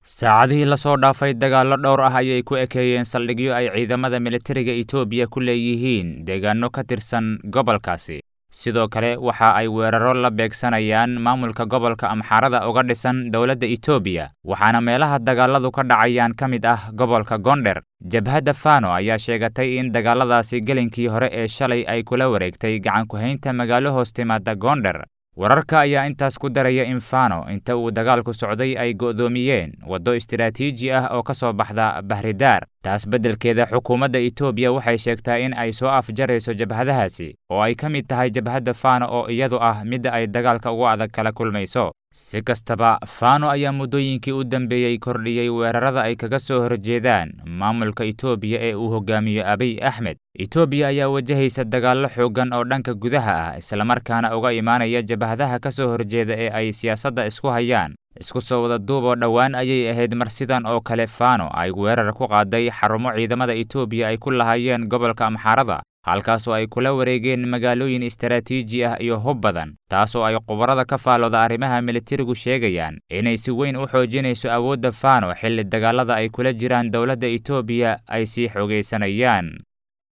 saacadihii lasoo dhaafay dagaallo dhowr ah ayay ku ekeeyeen saldhigyo ay ciidamada militariga etoobiya ku leeyihiin deegaano ka tirsan gobolkaasi sidoo kale waxa ay weeraro la beegsanayaan maamulka gobolka amxaarada uga dhisan dowladda etoobiya waxaana meelaha dagaalladu ka dhacayaan ka mid ah gobolka gondher jabhadda fano ayaa sheegatay in dagaalladaasi gelinkii hore ee shalay ay kula wareegtay gacan ku-haynta magaalo hoos timaada gondher wararka ayaa intaas ku daraya in fano inta uu dagaalku socday ay go'doomiyeen waddo istiraatiiji ah oo ka soo baxda bahridaar taas beddelkeeda xukuumadda etoobiya waxay sheegtaa in ay soo afjarayso jabhadahaasi oo ay ka mid tahay jabhadda fano oo iyadu ah midda ay dagaalka ugu adag kala kulmayso si kastaba fano ayaa muddooyinkii u dambeeyey kordhiyey weerarada ay kaga soo horjeedaan maamulka etoobiya ee uu hogaamiyo abiy axmed etoobiya ayaa wajahaysa dagaallo xooggan oo dhanka gudaha ah islamarkaana uga imaanaya jabhadaha ka soo horjeeda ee ay siyaasadda isku hayaan isku soo wada duub oo dhowaan ayay ahayd mar sidan oo kale fano ay weerar ku qaaday xarumo ciidamada etoobiya ay ku lahaayeen gobolka amxaarada halkaasoo ay kula wareegeen magaalooyin istaraatiiji ah iyo hub badan taasoo ay khubarada ka faalooda arrimaha militarigu sheegayaan inay si weyn u xoojinayso awoodda fano xilli dagaalada ay kula jiraan dowladda etoobiya ay sii xoogaysanayaan